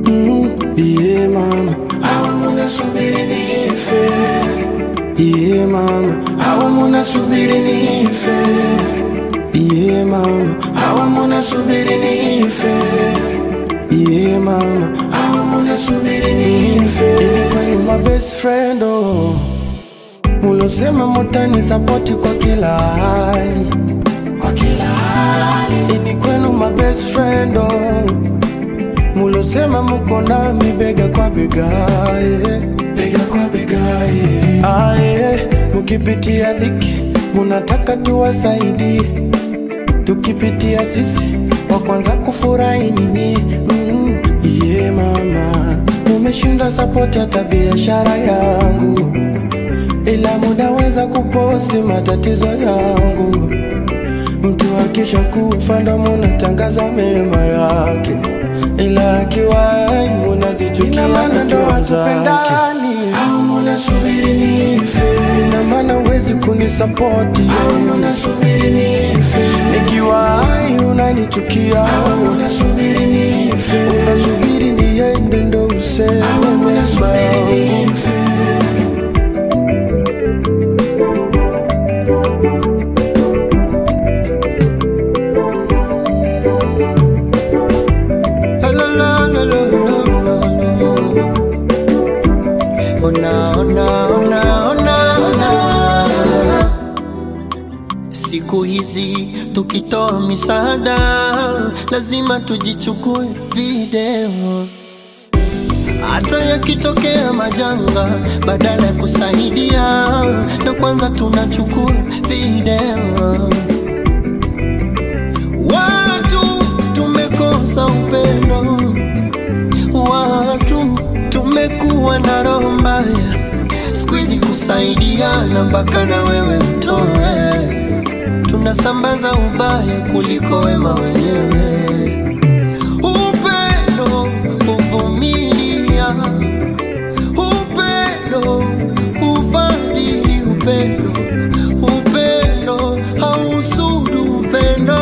mm, yeah mama au munasubiri nife yeah mama au munasubiri nife yeah mama au munasubiri nife yeah mama au munasubiri nife ili kwenu my best friend oh mulosema mutani sapoti kwa kila hali kwa kila hali ini kwenu my best friend oh mulosema muko nami bega kwa bega yeah. bega kwa bega yeah. ah, yeah. mukipitia dhiki munataka tuwasaidie tukipitia sisi wa kwanza kufurahi nini mm, yeah, mama mumeshinda sapoti hata biashara yangu ila munaweza kuposti matatizo yangu mtu akisha kufa ndo munatangaza mema yake ila akiwa munazichukia hatua zake au munasubiri nife ina maana wezi kunisapoti au munasubiri nife nikiwa hai unanichukia au munasubiri nife unasubiri niende ndo useme au munasubiri nife La, la, la, la, la, la, la, la. Ona, ona, ona, ona, ona. Siku hizi tukitoa misaada lazima tujichukue video, hata yakitokea majanga, badala ya kusaidia ndo kwanza tunachukua video. Watu tumekosa upendo, watu tumekuwa na roho mbaya, siku hizi kusaidiana mpaka na wewe mtoe, tunasambaza ubaya kuliko wema wenyewe. Upendo uvumilia, upendo ufadhili, upendo upendo hausudu, upendo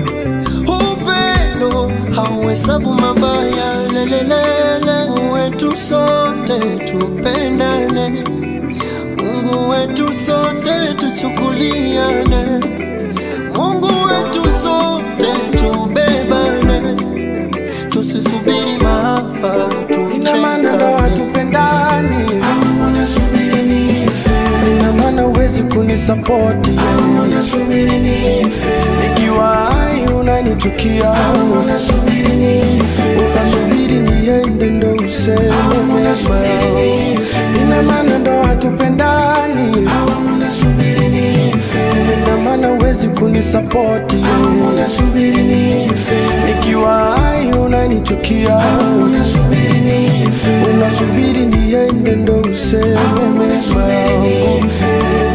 upendo hauhesabu mabaya, lelelele. Wetu sote tupendane, Mungu wetu sote tuchukuliane, Mungu wetu sote tubebane, tusisubiri maafa ina maana ndo tuchekane. hatupendani au munasubiri nife ina maana uwezi kunisapoti au munasubiri nife ikiwa hai unanichukia au munasubiri nife unasubiri niende ndo useme nife ina maana ndo hatupendani au munasubiri nife ina maana uwezi kunisapoti au munasubiri nife ikiwa hai unanichukia au munasubiri nife unasubiri niende ndo useme mema yangu